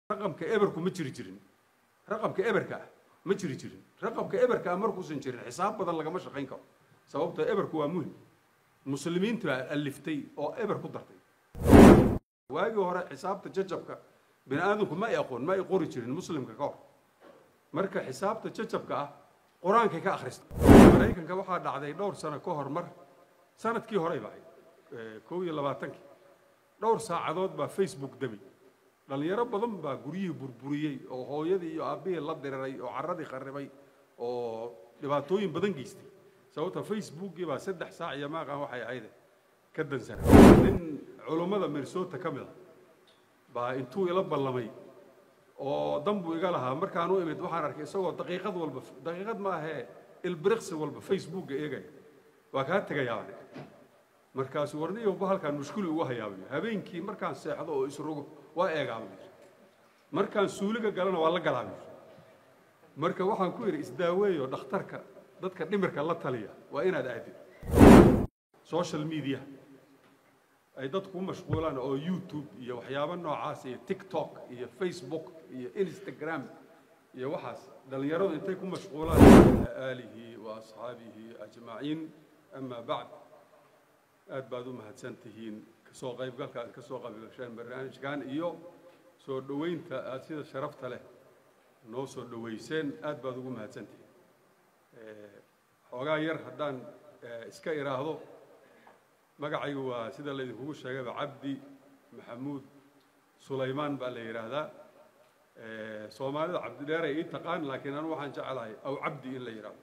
raqamka eberku ma jiri jirin raqamka eberka ah ma jiri jirin raqamka eberka ah markuusan jirin xisaab badan lagama shaqayn karo sababtoo eberku waa muhim muslimiintu baa aliftay oo eber ku dartay waagii hore xisaabta jajabka bini aadamku ma ay aqoon ma ay qori jirin muslimka ka hor marka xisaabta jajabka ah qur-aankay ka akhristay maraykanka waxaa dhacday dhowr sano ka hor mar sanadkii horey ba ahayd kow iyo labaatankii dhowr saacadood baa facebook demi dhallinyaro badan baa guryihii burburiyey oo hooyadii iyo aabbihii la diriray oo carradii kharribay oo dhibaatooyin badan geystay sababta facebookii baa saddex saac iyo maaqan waxay ahayde ka dansana nin culummada minnesota ka mid a baa intuu ila ballamay oo dan buu iga lahaa markaan u imid waxaan arkay isagoo daqiiqad walba daqiiqad ma ahee ilbiriqsi walba facebookga eegaya waa kaa tegayaabane markaasuu warniyowba halkaan mushkuli ugu hayaabayo habeenkii markaan seexdo oo isrogo waa eegaabayo markaan suuliga galana waa la galaabayo marka waxaan ku yidhi isdaaweeyo dhakhtarka dadka dhimirka la taliya waa inaad aadid social media ay dadku ku mashquulaan oo youtube iyo waxyaabo noocaas iyo tiktok iyo facebook iyo instagram iyo waxaas dhallinyaradu intay ku mashquulaan aalihi wa asxaabihi ajmaciin ama bacd aad baad u mahadsan tihiin kasoo qaybgalka aad ka soo qaybgasheen barnaamijkan iyo soo dhoweynta aad sida sharafta leh noo soo dhoweyseen aad baad ugu mahadsan tihiin xoogaa yar haddaan iska idhaahdo magacaygu waa sida laydinkugu sheegayba cabdi maxamuud sulaymaan baa la yidhaahdaa soomaalida cabdidheeray ii taqaan laakiin anu waxaan jecelahay aw cabdi in la yidhaahdo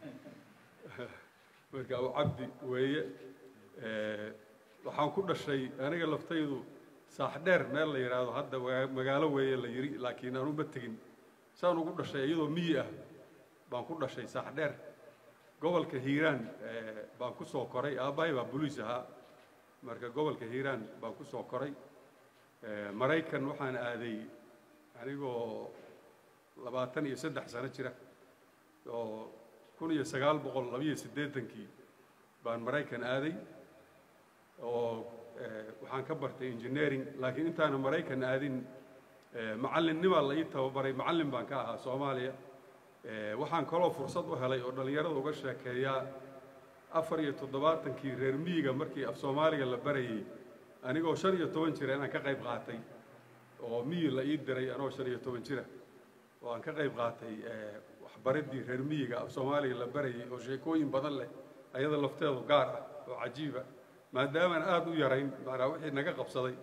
marka aw cabdi weeye waxaan ku dhashay aniga laftaydu saaxdheer meel la yidhaahdo hadda magaalo weeye la yidhi laakiin anu ma tegin saan ugu dhashay iyadoo miyi ah baan ku dhashay saaxdheer gobolka hiiraan baan ku soo koray aabbahay baa boliis ahaa marka gobolka hiiraan baan ku soo koray maraykan waxaan aaday anigoo labaatan iyo saddex sano jira oo kun iyo sagaal boqol labiyo siddeetankii baan maraykan aaday oo waxaan ka bartay engineering laakiin intaana maraykan aadin macallinnimaa la ii tababaray macallin baan ka ahaa soomaaliya waxaan kaloo fursad u helay oo dhallinyarada uga sheekeeyaa afar iyo toddobaatankii reer miyiga markii af soomaaliga la barayey anigoo shan iyo toban jira inaan ka qayb qaatay oo miyi la ii diray anoo shan iyo toban jira oo aan ka qayb qaatay waxbariddii reer miyiga af soomaaliga la barayey oo sheekooyin badan leh ayada lafteedu gaar ah oo cajiiba maadaamaan aada u yarayn macnaa wixii naga qabsaday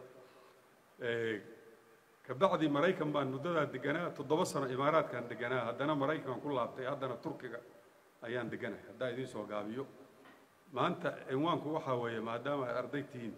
kabacdi maraykan baan muddadaa deganaa toddoba sano imaaraadkaan deganaa haddana maraykan ku laabtay haddana turkiga ayaan deganahay haddaa idiin soo gaabiyo maanta cinwaanku waxaa weeye maadaama ay arday tihiin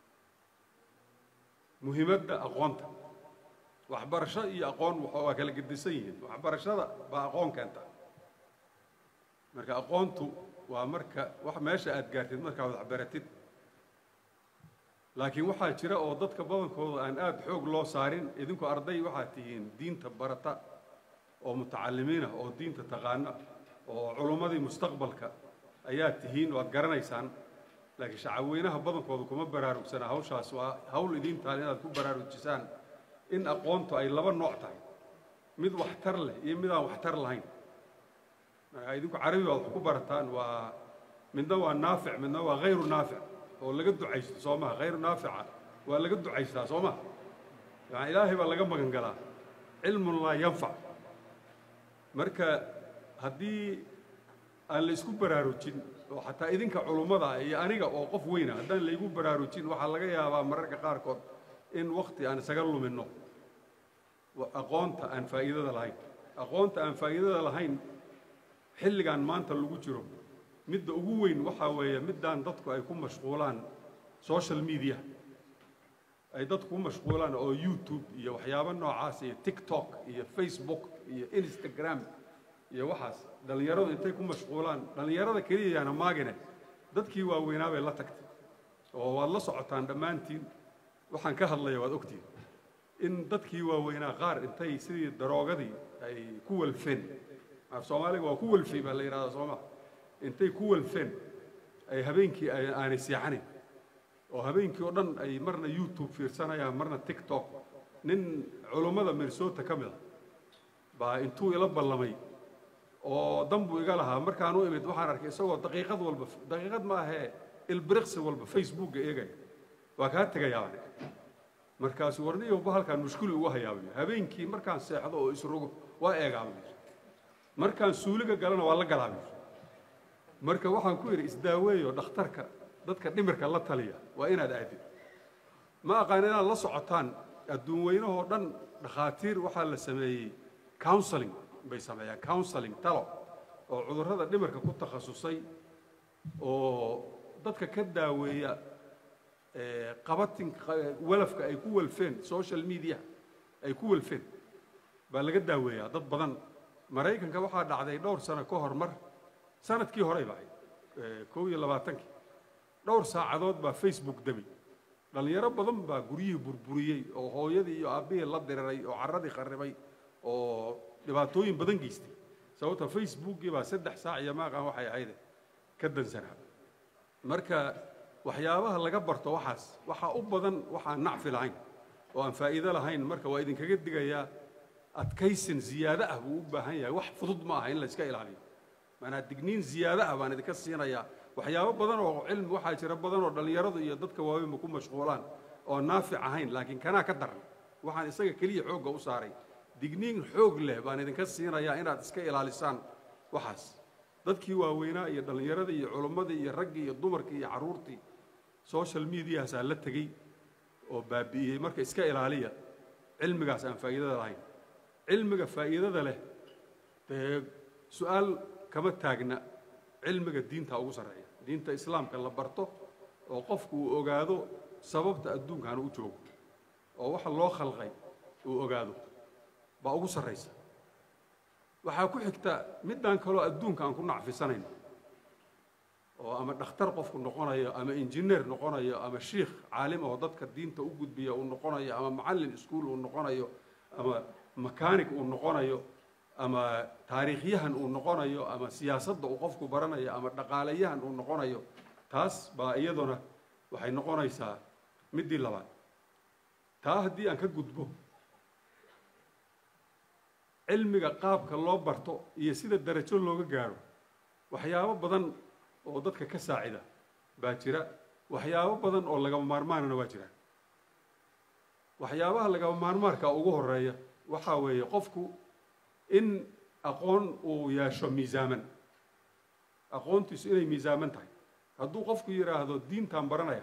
muhiimadda aqoonta waxbarasho iyo aqoon waa kala gedisan yihiin waxbarashada baa aqoon keenta marka aqoontu waa marka wax meesha aad gaartid markaad waxbaratid laakiin waxaa jira oo dadka badankooda aan aada xoog loo saarin idinku arday waxaad tihiin diinta barata oo mutacalimiin ah oo diinta taqaana oo culummadii mustaqbalka ayaad tihiin waad garanaysaan laakiin shacabweynaha badankooda kuma baraarugsana hawshaas waa hawl idiintaan inaad ku baraarujisaan in aqoontu ay laba nooc tahay mid waxtar leh iyo mid aan waxtar lahayn marka idinku carabi baad wax ku barataan waa midna waa naafic midna waa hayru naafic oo laga ducaysto soo maha hayru naafica waa laga ducaystaa soo maha yani ilaahay baa laga magan galaa cilmun laa yanfac marka haddii aan la isku baraarujin oo xataa idinka culummada iyo aniga oo qof weyna haddaan laygu baraarujin waxaa laga yaabaa mararka qaarkood in wakti aan isaga luminno aqoonta aan faa'iidada lahayn aqoonta aan faa'iidada lahayn xilligan maanta lagu jiro midda ugu weyn waxaa weeye middaan dadku ay ku mashquulaan social media ay dadku ku mashquulaan oo youtube iyo waxyaabo noocaas iyo tiktok iyo facebook iyo instagram iyo waxaas dhallinyaradu intay ku mashquulaan dhallinyarada keliya yaana maagine dadkii waaweynaa bay la tagtay oo waad la socotaan dhammaantiin waxaan ka hadlaya waad ogtihin in dadkii waaweynaa qaar intay sidii daroogadii ay ku walfeen af soomaaliga waa ku walfay baa la yidhahdaa sooma intay ku walfeen ay habeenkii aanay seexanayn oo habeenkii oo dhan ay marna youtube fiirsanayaan marna tiktok nin culummada minnesota ka mid a baa intuu ila ballamay oo dan buu iga lahaa markaan u imid waxaan arkay isagoo daqiiqad walba daqiiqad ma ahee ilbiriqsi walba facebookga eegaya waa kaa tegayaa markaasuu warniyowba halkaan mushkuli ugu hayaabayo habeenkii markaan seexdo oo isrogo waa eegaabayo markaan suuliga galana waa la galaabayo marka waxaan ku yidhi isdaaweeyo dhakhtarka dadka dhimirka la taliya waa inaad aadid ma aqaan inaad la socotaan adduun weynahoo dhan dhakhaatiir waxaa la sameeyey counseling bay sameeyaan counseling talo oo cudurrada dhimirka ku takhasusay oo dadka ka daaweeya qabatin walafka ay ku walfeen social media ay ku walfeen baa laga daaweeyaa dad badan maraykanka waxaa dhacday dhowr sano ka hor mar sanadkii horey ba ahayd kow iyo labaatankii dhowr saacadood baa facebook demi dhallinyaro badan baa guryihii burburiyey oo hooyadii iyo aabbihii la diriray oo carradii kharribay oo dhibaatooyin badan geystay sababta facebookii baa saddex saac iyo maaqan waxay ahayde ka dansanaa marka waxyaabaha laga barto waxaas waxaa u badan waxaan nacfi lahayn oo aan faa'iido lahayn marka waa idinkaga digayaa adkaysin ziyaado ah buu u baahan yahay wax fudud ma aha in la iska ilaaliyo maanaa digniin ziyaado ah baan idinka siinayaa waxyaabo badan oo cilmi waxaa jira badan oo dhallinyaradu iyo dadka waaweynba ku mashquulaan oo naafic ahayn laakiin kanaa ka daran waxaan isaga keliya xoogga u saaray digniin xoog leh baan idinka siinayaa inaad iska ilaalisaan waxaas dadkii waaweynaa iyo dhallinyaradii iyo culummadii iyo raggii iyo dumarkii iyo carruurtii social mediahaasaa la tegey oo baabi'iyey marka iska ilaaliya cilmigaas aan faa'iidada lahayn cilmiga faa'iidada leh dee su-aal kama taagna cilmiga diinta ugu sarreeya diinta islaamka la barto oo qofku uu ogaado sababta adduunkan u joogo oo waxa loo khalqay uu ogaado baa ugu sarraysa waxaa ku xigta middaan kaloo adduunka aan ku nacfisanayno oo ama dhakhtar qofku noqonayo ama injineer noqonayo ama shiikh caalim oo dadka diinta u gudbiya uu noqonayo ama macallin iskuol uu noqonayo ama makanig uu noqonayo ama taariikhyahan uu noqonayo ama siyaasadda uu qofku baranayo ama dhaqaalayahan uu noqonayo taas baa iyaduna waxay noqonaysaa middii labaad taa haddii aan ka gudbo cilmiga qaabka loo barto iyo sida darajo looga gaadho waxyaabo badan oo dadka ka saacida baa jira waxyaabo badan oo lagama maarmaanana waa jiraan waxyaabaha lagama maarmaarka ugu horeeya waxaa weeye qofku in aqoon uu yeesho miisaaman aqoontiisu inay miisaaman tahay hadduu qofku yidhaahdo diintaan baranaya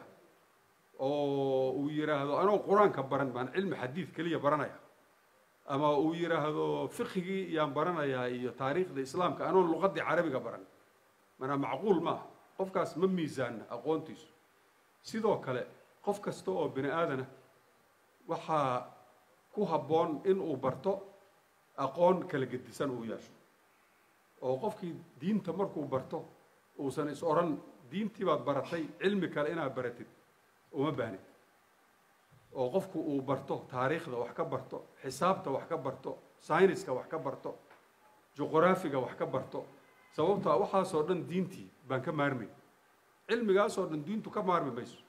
oo uu yidhaahdo anoo qur-aanka baran baan cilmi xadiid keliya baranaya ama uu yidhaahdo fiqhigii yaan baranayaa iyo taariikhda islaamka anoon luqaddii carabiga baran manaa macquul ma aha qofkaas ma miisaanna aqoontiisu sidoo kale qof kasta oo bini aadana waxaa ku habboon in uu barto aqoon kala gedisan uu yeesho oo qofkii diinta markuu barto uusan is odhan diintii baad baratay cilmi kale inaad baratid uma baahnid oo qofku uu barto taariikhda wax ka barto xisaabta wax ka barto sayniska wax ka barto juqraafiga wax ka barto sababtaa waxaasoo dhan diintii baan ka maarmay cilmigaasoo dhan diintu ka maarmi mayso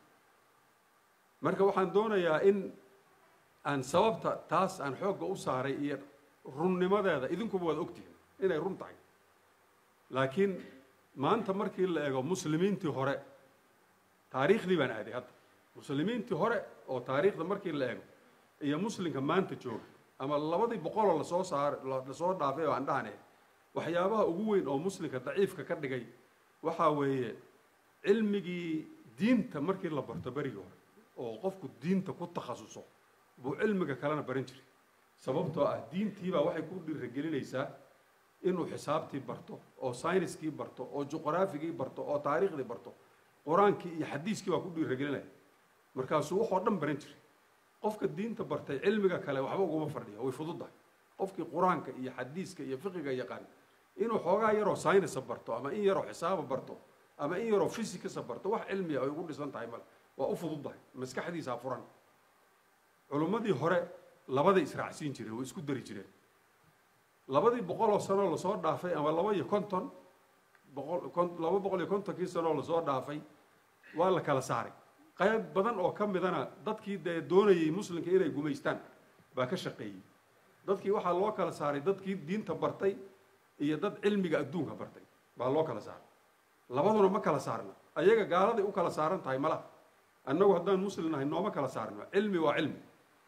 marka waxaan doonayaa in aan sababta taas aan xoogga u saaray iyo runnimadeeda idinkuba waad ogtihin inay run tahay laakiin maanta markii la eego muslimiintii hore taariikhdii baan aaday hadda muslimiintii hore oo taariikhda markii la eego iyo muslimka maanta jooga ama labadii boqoloo lasoo saar lasoo dhaafay oo aan dhahane waxyaabaha ugu weyn oo muslimka daciifka ka dhigay waxaa weeye cilmigii diinta markii la barto berigii hore oo qofku diinta ku takhasuso buu cilmiga kalena baran jiray sababtoo ah diintiibaa waxay ku dhiiragelinaysaa inuu xisaabtii barto oo sayniskii barto oo juqraafigii barto oo taariikhdii barto qur-aankii iyo xadiiskii baa ku dhiiragelinaya markaasuu waxoo dhan baran jiray qofka diinta bartay cilmiga kale waxba uguma fadhiyo way fududdahay qofkii qur-aanka iyo xadiiska iyo fiqiga yaqaan inuu xoogaa yaroo saynisa barto ama in yaroo xisaaba barto ama in yaroo fisikasa barto wax cilmiya ay ugu dhisan tahay male waa u fududdahay maskaxdiisaa furan culummadii hore labaday israacsiin jireen way isku dari jireen labadii boqoloo sanoo lasoo dhaafay ama laba iyo konton boqol laba boqol iyo kontonkii sanoo lasoo dhaafay waa la kala saaray qayb badan oo ka midana dadkii dee doonayay muslimka inay gumaystaan baa ka shaqeeyey dadkii waxaa loo kala saaray dadkii diinta bartay iyo dad cilmiga adduunka bartay baa loo kala saaray labaduna ma kala saarna ayaga gaaladay u kala saaran tahay malaha annagu haddaan muslim nahay nooma kala saarno cilmi waa cilmi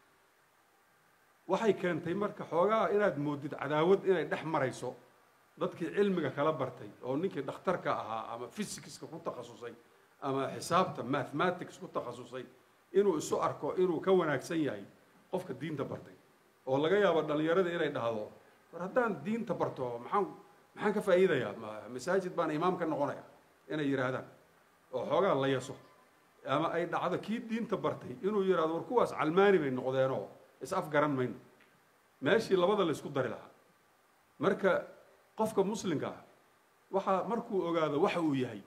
waxay keentay marka xoogaa inaad moodid cadaawad inay dhex marayso dadkii cilmiga kala bartay oo ninkii dhakhtarka ahaa ama physicska ku takhasusay ama xisaabta mathematics ku takhasusay inuu isu arko inuu ka wanaagsan yahay qofka diinta bartay oo laga yaabo dhallinyarada inay dhahdo war haddaan diinta barto maxaan maxaan ka faa'iidayaa ma masaajid baan imaam ka noqonaya inay yidhaahdaan oo xoogaa la yaso ama ay dhacdo kii diinta bartay inuu yidhahdo war kuwaas calmaani bay noqdeenoo is afgaran mayno meeshii labada la isku dari lahaa marka qofka muslimka ah waxaa markuu ogaado waxa uu yahay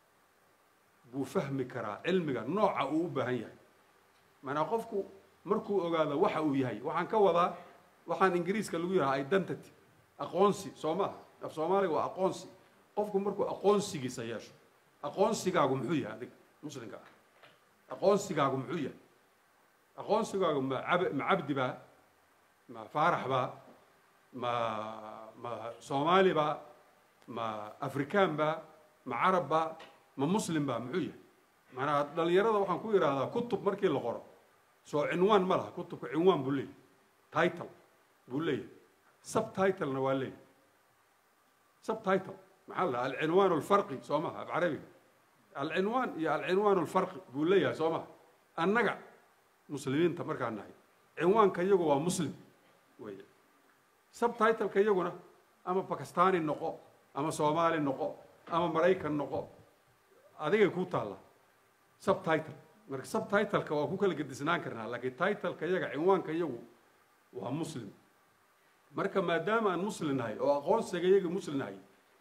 buu fahmi karaa cilmiga nooca uu u baahan yahay maanaa qofku markuu ogaado waxa uu yahay waxaan ka wadaa waxaan ingiriiska lagu yidhaha identity aqoonsi soo maaha af soomaaliga waa aqoonsi qofku markuu aqoonsigiisa yeesho aqoonsigaagu muxuu yahay adiga muslimka ah aqoonsigaagu muxuu yahay aqoonsigaagu ma ab ma cabdi baa ma faarax baa ma ma soomaali baa ma afrikaan baa ma carab baa ma muslim baa muxuu yahay maanaa dhallinyarada waxaan ku yidhaahdaa kutub markii la qoro soo cinwaan ma laha kutubka cinwaan buu leeyahy title buu leeyahay subtitlena waa leeyahay subtitle maxaa la dhaha alcinwaan alfarqi soo maha af carabiga alcinwaan iyo alcinwaan alfarqi buu leeyahay soo maha annaga muslimiinta markaan nahay cinwaanka iyagu waa muslim wey subtitleka iyaguna ama bakistani noqo ama soomaali noqo ama maraykan noqo adigay ku taalla subtitle marka subtitleka waa ku kala gedisnaan karnaa laakiin titleka iyaga cinwaanka iyagu waa muslim marka maadaama aan muslim nahay oo aqoonsiga iyaga muslim nahay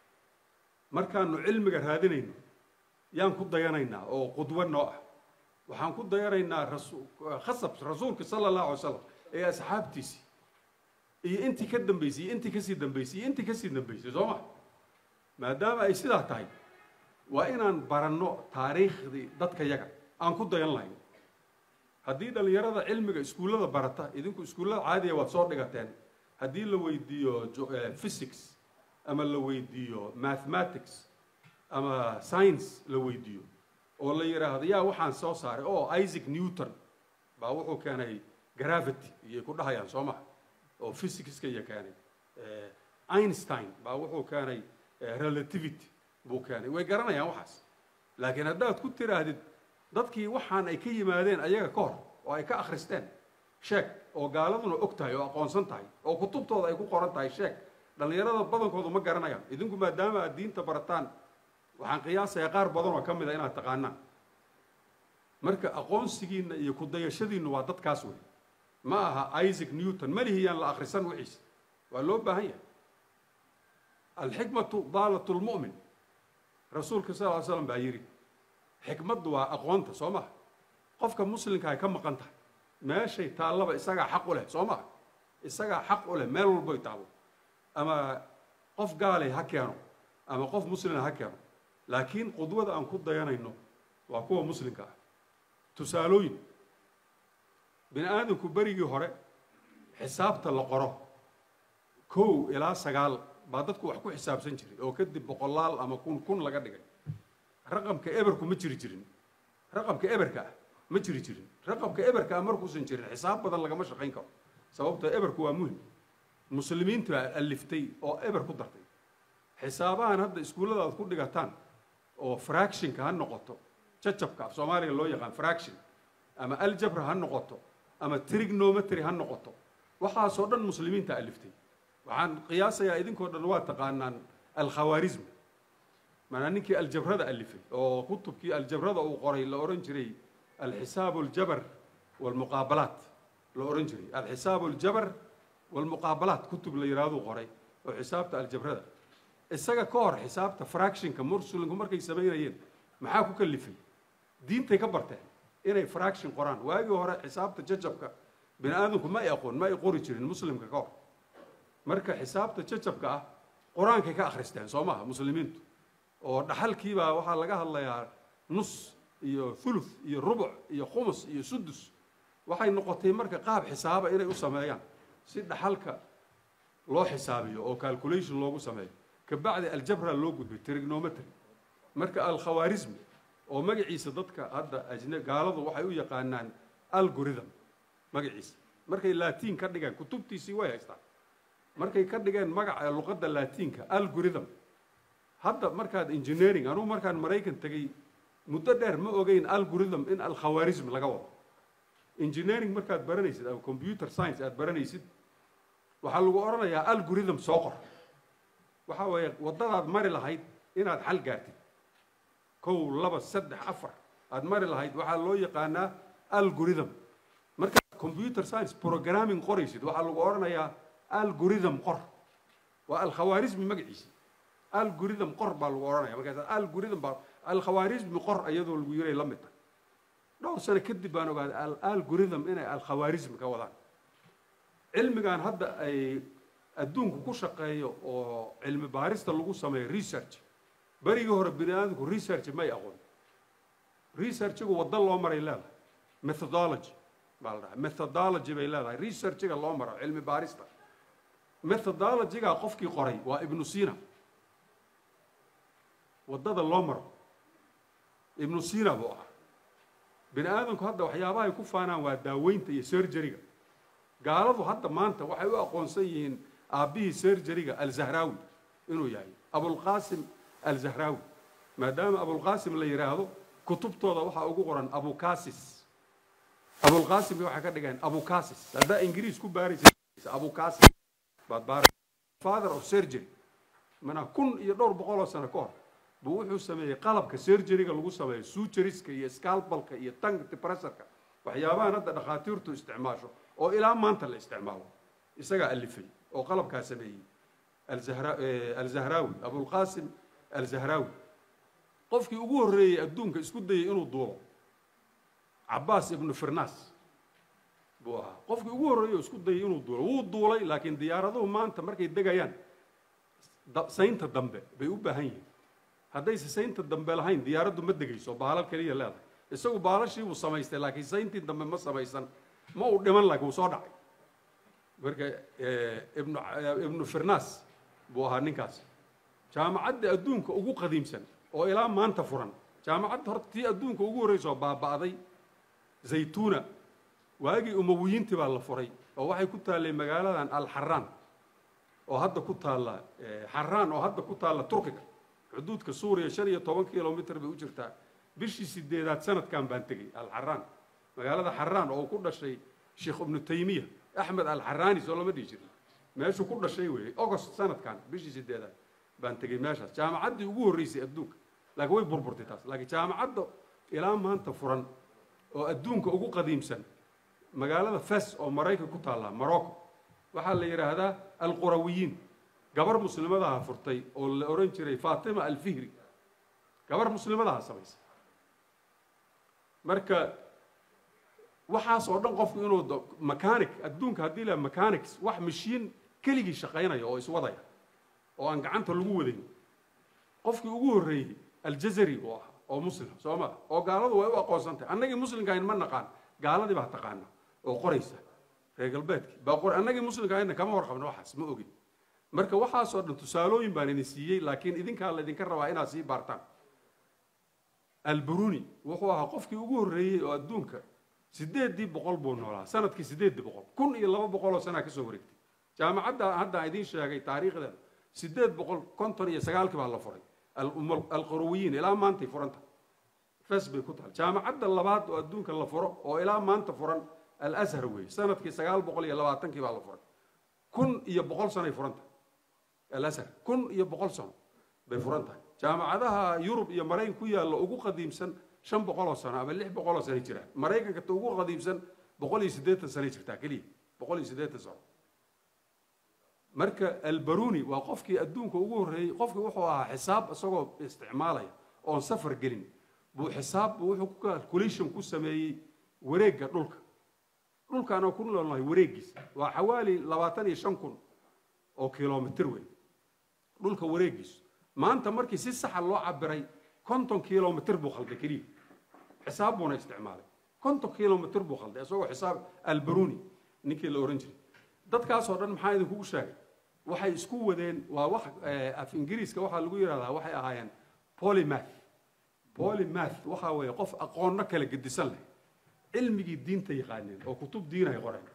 markaanu cilmiga raadinayno yaan ku dayanaynaa oo qudwo noo ah waxaan ku dayanaynaa khasab rasuulka sala allahu alay slam ee asxaabtiisii iyo intii ka dambaysay iyo intii kasii dambaysay iyo intii kasii dambaysay soo ma maadaama ay sidaa tahay waa inaan baranno taariikhdii dadka yaga aan ku dayan lahayn haddii dhallinyarada cilmiga iskuullada barata idinku iskuullada caadiya waad soo dhigateen haddii la weydiiyo physics ama la weydiiyo mathematics ama science la weydiiyo oo la yidhaahdo yaa waxaan soo saaray oo isaac newton baa wuxuu keenay gravity iyay ku dhahayaan soo maha oo physicska iyo keenay einstein baa wuxuu keenay relativity buu keenay way garanayaan waxaas laakiin haddaad ku tiraahdid dadkii waxaan ay ka yimaadeen ayaga ka hor oo ay ka akhristeen sheeg oo gaaladuna og tahay oo aqoonsan tahay oo kutubtooda ay ku qoran tahay sheeg dhallinyarada badankoodu ma garanayaan idinku maadaama aad diinta barataan waxaan qiyaasayaa qaar badan oo ka mid a inaad taqaanaan marka aqoonsigiinna iyo kudayashadiinnu waa dadkaas wey ma aha isaac newton malihiyaan la akhrisan wixiisa waa loo baahan yahay alxikmatu daalat lmu'min rasuulka sal ly slam baa yidhi xikmaddu waa aqoonta soo maha qofka muslimka ay ka maqan tahay meeshay taallaba isagaa xaq u leh soo maha isagaa xaq u leh meel walboy taallo ama qof gaalay ha keeno ama qof muslina ha keeno laakiin qudwada aan ku dayanayno waa kuwa muslimka ah tusaalooyin bini aadamku berigii hore xisaabta la qoro kow ilaa sagaal baa dadku wax ku xisaabsan jiray oo kadib boqolaal ama kun kun laga dhigay raqamka eberku ma jiri jirin raqamka eberka ah ma jiri jirin raqamka eberka ah markuusan jirin xisaab badan lagama shaqayn karo sababtoo eberku waa muhim muslimiintu aliftay oo eber ku dartay xisaabahan hadda iskuullada aad ku dhigataan oo fractionka ha noqoto jajabka af soomaaliga loo yaqaan fraction ama aljabra ha noqoto ama trignometry ha noqoto waxaasoo dhan muslimiinta aliftay waxaan qiyaasayaa idinkoo dhan waa taqaanaan alkhawaarism maanaa ninkii aljabrada alifay oo kutubkii aljabrada uu qoray la odhan jiray alxisaabu aljabar walmuqaabalaat la odhan jiray alxisaabu aljabar walmuqaabalaat kutub la yidhahduu qoray oo xisaabta aljabrada isaga ka hor xisaabta fractionka mursulinku markay samaynayeen maxaa ku kalifay diintay ka barteen inay fraction qoraan waagii hore xisaabta jajabka bini aadamku ma ay aqoon ma ay qori jirin muslimka ka hor marka xisaabta jajabka ah qur-aankay ka akhristeen soo maha muslimiintu oo dhaxalkiibaa waxaa laga hadlayaa nus iyo thuluth iyo rubuc iyo khumus iyo sudus waxay noqotay marka qaab xisaaba inay u sameeyaan si dhaxalka loo xisaabiyo oo calculation loogu sameeyo kabacdi aljabra loo gudbay trigonometry marka alkhawaarismi oo magaciisa dadka hadda ajne gaaladu waxay u yaqaanaan algorithm magaciisa markay latiin ka dhigeen kutubtiisii way haystaan markay ka dhigeen magaca luqadda latiinka algorithm hadda markaad engineering anugu markaan maraykan tegey muddo dheer ma ogeyn algorithm in alkhawaarism laga wado engineering markaad baranaysid ama computer science aad baranaysid waxaa lagu odhanayaa algorithm soo qor waxaa weeye waddadaad mari lahayd inaad xal gaartid kow laba saddex afar aad mari lahayd waxaa loo yaqaanaa algorithm markaad computer science programming qoraysid waxaa lagu odhanayaa algorithm qor waa alkhawaarismi magaciisa algorithm qor baa lagu odhanaya markaas algorithm baa alkhawaarismi qor iyadoo lagu yiray la mid tahay dhowr sano kadib baan ogaaday algorithm inay alkhawaarismi ka wadaan cilmigan hadda ay adduunku ku shaqeeyo oo cilmi baarista lagu sameeyo research berigii hore bini aadamku research may aqoon researchigu waddo loo maray leedahay methodology baa la dhahay methodology bay leedahay researchiga loo maro cilmi baarista methodologyga qofkii qoray waa ibnu sina waddada loo maro ibnu sina buu ahaa bini aadamku hadda waxyaabahay ku faanaan waa daaweynta iyo surgeryga gaaladu hadda maanta waxay u aqoonsan yihiin aabbihii surgeryga alzahraawi inuu yahay abulqaasim alzahraawi maadaama abulqaasim la yidhaahdo kutubtooda waxaa ugu qoran abukasis abulqaasimka waxay ka dhigeen abukasis haddaa ingiriis ku baaraysa abukasis baad baara father of surgery mana kun iyo dhowr boqol oo sano ka hor buu wuxuu sameeyey qalabka surgeryga lagu sameeyo suturiska iyo scalbalka iyo tank depressorka waxyaabahan hadda dhakhaatiirtu isticmaasho oo ilaa maanta la isticmaalo isagaa alifay oo qalabkaa sameeyey alzahraawi abulqaasim alzahraawi qofkii ugu horreeyey adduunka isku dayey inuu duulo cabaas ibnu firnas buu ahaa qofkii ugu horreeyey oo isku dayey inuu duulo wuu duulay laakiin diyaaraduhu maanta markay degayaan saynta dambe bay u baahan yihiin haddayse saynta dambe lahayn diyaaraddu ma degayso baalal keliya leedahay isagu baalashii buu samaystay laakiin sayntii dambe ma samaysan ma uu dhiman laakiin wuu soo dhacay marka ibnu ibnu firnas buu ahaa ninkaas jaamacadda adduunka ugu qadiimsan oo ilaa maanta furan jaamacadda horta tii adduunka ugu horreysa oo baaba'day zaytuuna waagii umawiyiintii baa la furay oo waxay ku taallay magaaladan alxaraan oo hadda ku taalla xaraan oo hadda ku taalla turkiga xuduudka suuriya shan iyo toban kilomitr bay u jirtaa bishii sideedaad sanadkan baan tegey alxaraan magaalada xaraan oo ku dhashay sheekh ibnu taymiya axmed alxaraani soo lama dhihi jirin meeshuu ku dhashay weeye ogost sanadkan bishii sideedaad baan tegey meeshaas jaamacaddii ugu horreysay adduunka laakiin way burburtay taas laakiin jaamacadda ilaa maanta furan oo adduunka ugu qadiimsan magaalada fes oo maraykan ku taalla morocco waxaa la yidhaahdaa alqurawiyiin gabar muslimadaha furtay oo la odhan jiray fatima alfihri gabar muslimadaha samaysay marka waxaas oo dhan qofku inuu mechanic adduunka haddii la mechanics wax mashiin keligii shaqaynaya oo iswadaya oo aan gacanta lagu wadayn qofkii ugu horreeyey aljazari uu ahaa oo muslim soo maa oo gaaladu way u aqoonsan tahay annagii muslimkahayn ma naqaan gaaladii baa taqaana oo qoraysa reer galbeedkii baa qor annagii muslimkahayna kama warqabno waxaas ma ogin marka waxaasoo dhan tusaalooyin baan idin siiyey laakiin idinkaa laydinka rabaa inaad sii baartaan alburuni wuxuu ahaa qofkii ugu horreeyey oo adduunka sideeddii boqol buu noolaa sanadkii sideeddii boqol kun iyo laba boqol oo sanaa ka soo wareegtay jaamacadda haddaan idiin sheegay taariikhdeeda sideed boqol konton iyo sagaalkii baa la furay alqurawiyiin ilaa maantay furanta fes bay ku tahay jaamacadda labaad oo adduunka la furo oo ilaa maanta furan alashar weeye sanadkii sagaal boqol iyo labaatankii baa la furay kun iyo boqol sanoay furan tahay alashar kun iyo boqol sano bay furan tahay jaamacadaha yurub iyo maraykan ku yaalla ugu qadiimsan shan boqol oo sano ama lix boqol oo sanay jiraan maraykanka ta ugu qadiimsan boqol iyo siddeetan sanay jirtaa keliya boqol iyo siddeetan sano marka albaruni waa qofkii adduunka ugu horreeyey qofkii wuxuu ahaa xisaab isagoo isticmaalaya oon safar gelin buu xisaab buu wuxuu ku calculation ku sameeyey wareegga dhulka dhulkaan oo ku noolnahay wareeggiisa waa xawaali labaatan iyo shan kun oo kilomitr wey dhulka wareeggiisu maanta markii si saxa loo cabiray konton kilomitr buu khalday keliya xisaab buuna isticmaalay konton kilomitr buu khalday isagoo xisaab albaruni ninkii la ohan jiray dadkaasoo dhan maxaa idinkugu sheegay waxay isku wadeen waa wax af ingiriiska waxaa lagu yidhahdaa waxay ahaayeen polymath polymath waxaa weeye qof aqoonno kala gedisan leh cilmigii diinta yaqaaneen oo kutub diin ay qoreen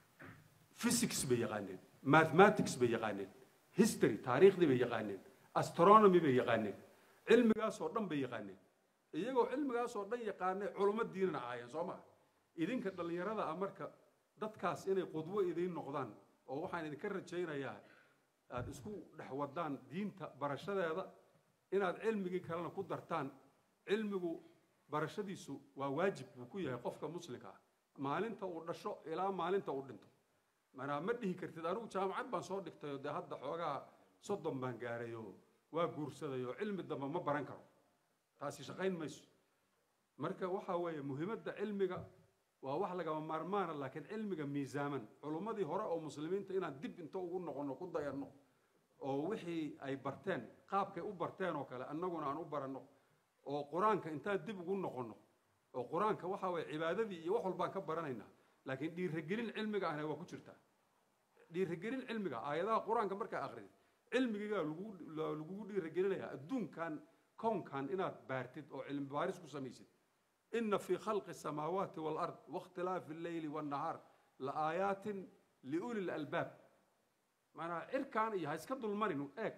physics bay yaqaaneen mathematics bay yaqaaneen history taariikhdii bay yaqaaneen astronomy bay yaqaaneen cilmigaasoo dhan bay yaqaaneen iyagoo cilmigaasoo dhan yaqaanay culummo diinana ahaayeen soo maa idinka dhallinyarada ah marka dadkaas inay qudwo idiin noqdaan oo waxaan idinka rajaynayaa aada isku dhex wadaan diinta barashadeeda inaad cilmigii kalena ku dartaan cilmigu barashadiisu waa waajib buu ku yahay qofka muslimka ah maalinta uu dhasho ilaa maalinta uu dhinto manaa ma dhihi kartid anigu jaamacad baan soo dhigtayoo dee hadda xoogaa soddon baan gaarayoo waa guursadayoo cilmi dambe ma baran karo taasi shaqayn mayso marka waxaa weeye muhiimadda cilmiga waa wax lagama maarmaana laakiin cilmiga miisaaman culummadii hore oo muslimiinta inaan dib inta ugu noqonno ku dayanno oo wixii ay barteen qaabkay u barteen oo kale annaguna aan u baranno oo qur-aanka intaan dib ugu noqonno oo qur-aanka waxaa weeye cibaadadii iyo wax walbaan ka baranaynaa laakiin dhiirigelin cilmiga ahna waa ku jirtaa dhiirigelin cilmiga aayadaha qur-aanka markaa akridid cilmigigaa lagugu dhiirigelinayaa adduunkan kownkan inaad baartid oo cilmi baaris ku samaysid ina fii khalqi الsamaawaati wاlard waاkhtilaafi اlleyli wالnahaar laaayaatin liuli lalbaab maanaa cirkan iyo ha iska dulmarin eeg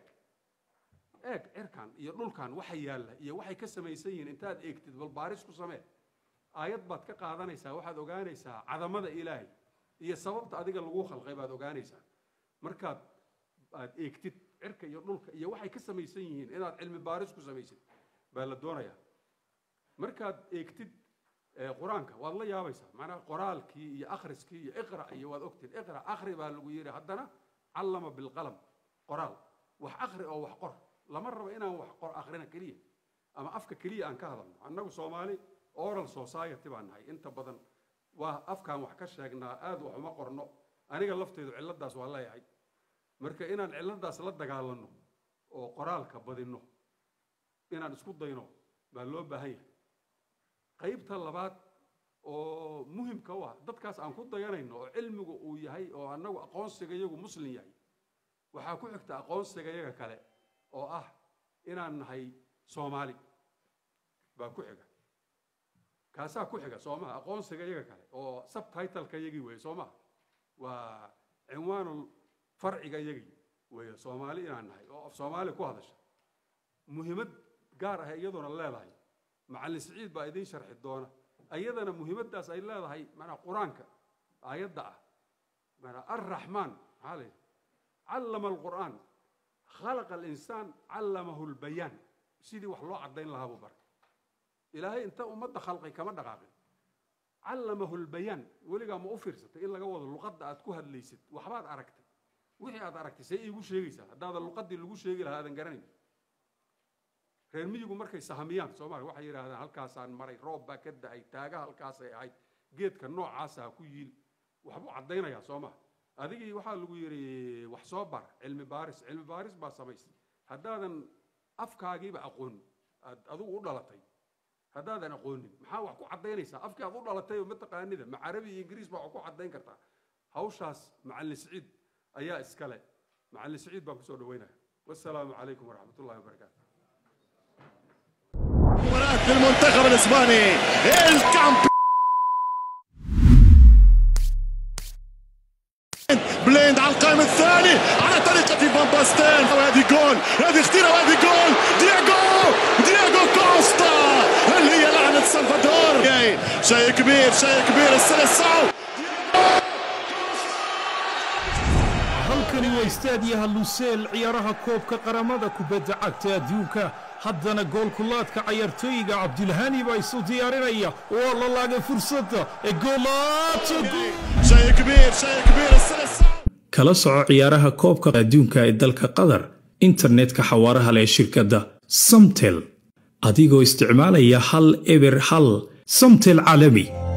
eeg cirkan iyo dhulkan waxa yaalla iyo waxay ka samaysan yihiin intaad eegtid bal baaris ku samee aayad baad ka qaadanaysaa waxaad ogaanaysaa cadamada ilaahay iyo sababta adiga lagu khalqay baad ogaanaysaa markaad aad eegtid cirka iyo dhulka iyo waxay ka samaysan yihiin inaad cilmi baaris ku samaysid baa la doonayaa markaad eegtid qur-aanka waad la yaabaysaa macnaha qoraalkii iyo akhriskii iyo iqra iyo waad ogtid iqra akhri baa lagu yidhi haddana callama bilqalam qoraal wax akhri oo wax qor lama rabo inaan wax qor akhrina keliya ama afka keliya aan ka hadalno annagu soomaali oral society baan nahay inta badan waa afkaan wax ka sheegnaa aad wax uma qorno aniga lafteedu cilladdaas waa leeyahay marka inaan cilladdaas la dagaalanno oo qoraalka badinno inaan isku dayno baa loo baahan yahay qaybta labaad oo muhimka u ah dadkaas aan ku dayanayno oo cilmigu uu yahay oo annagu aqoonsiga iyagu muslim yahay waxaa ku xigta aqoonsiga iyaga kale oo ah inaan nahay soomaali baa ku xiga kaasaa ku xiga soo maha aqoonsiga iyaga kale oo subtitleka iyagii weeye soo maha waa cinwaanul farciga iyagii weeye soomaali inaan nahay oo af soomaali ku hadasha muhiimad gaar ah iyaduna leedahay macallin siciid baa idiin sharxi doona ayadana muhiimaddaas ay leedahay manaa qur-aanka aayadda ah manaa arraxmaan maxaa la yidhi callama alqur'aan khalaqa alinsaan callamahu lbayaan sidii wax loo caddayn lahaa buu baray ilaahay inta ummadda khalqay kama dhaqaaqin callamahu lbayaan weligaa ma u fiirsatay in laga wado luqadda aad ku hadlaysid waxbaad aragtay wixii aad aragtay see iigu sheegaysaa haddaadan luqaddii lagu sheegi lahaa aadan garanayn reer miyigu markay sahamiyaan soomaaliya waxay yidhahdaan halkaasaan maray roob baa ka da-ay taaga halkaasay ahayd geedka noocaasa ha ku yiil waxbuu caddaynayaa soo maha adigii waxaa lagu yidhi wax soo bar cilmi baaris cilmi baaris baa samaysay haddaadan afkaagiiba aqoonin aad adigu u dhalatay haddaadan aqoonin maxaa wax ku caddaynaysaa afkii aad u dhalatay oo mataqaanida ma carabi iyo ingiriis baa wax ku caddayn kartaa hawshaas macallin siciid ayaa iskale macallin siciid baan kusoo dhaweynaya wassalaamu calaykum waraxmat ullahi wabarakaatu مباراة المنتخب الاسباني الكامب بليند على القائم الثاني على طريقة فان باستين وهذه جول هذه خطيرة وهذه جول دياغو دياغو كوستا اللي هي لعنة سلفادور جاي. شيء كبير شيء كبير السلسعو halkani waa istaadiyaha luseel ciyaaraha koobka qaramada kubadda cagta adduunka haddana goolkulaadka cayaartooyiga cabdilhani baa isu diyaarinaya waa la laagay fursadda ee goolaato شيء كبير شيء كبير السلسعو kala soco ciyaaraha koobka adduunka ee dalka qatar internetka xawaaraha leh shirkadda samtel adigoo isticmaalaya hal eber hal samtel caalami